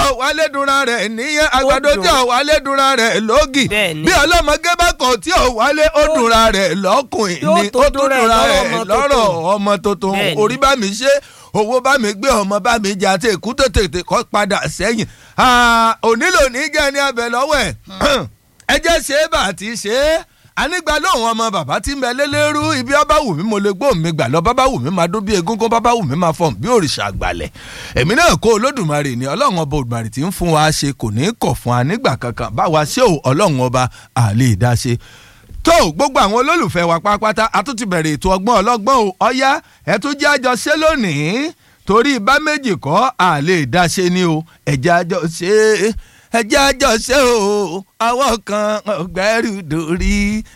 wálé dunra rẹ̀ níyẹn àgbàdo dùn. tí ò wálé dunra rẹ̀ lógì Bẹ́ẹ̀ni. bí ọlọ́mọge bá kọ̀ tí ò wálé ó dunra rẹ̀ lọ́kùnrin Yóò ni tó ó tó dunra dunra rẹ̀ rẹ̀ lọ́rọ̀ lọ́rọ̀ ọmọ ọmọ tuntun Bẹ́ẹ̀ni. orí bá mi ṣe owó bá mi gbé ọmọ bá mi jẹ àti èkú tètè kọ́ padà sẹ́yìn onílò ní jẹ́ ní abẹ lọ́wọ́ ẹ̀ ẹ jẹ́ ṣe é bá àti ṣe é anigba lóhùn ọmọ bàbá tí ń bẹ lélẹ́rú ibi ọba wù mí mo lè gbóhùn mi gbà lọ bàbá wù mí máa dún bí egúngún bàbá wù mí máa fọ̀n bí òrìṣà àgbàlẹ̀ èmi náà kó olódùmarè ní ọlọ́run ọba òdùmarè tí ń fún wa ṣe kò ní í kọ̀ fún wa nígbà kankan báwa ṣé o ọlọ́run ọba àlè ìdáṣe tó gbogbo àwọn olólùfẹ́ wa pátápátá a tún ti bẹ̀rẹ̀ ètò ọgbọ́n ọlọ́gbọ́n o ọ̀yá ẹ tún jẹ́ àjọ ṣe lónìí torí bá méjì kọ́ àlè ìdáṣe ni o ẹ̀jẹ̀ àjọ ṣe é ẹjẹ́ àjọ ṣe o àwọn kan ọgbẹ́rù dòrí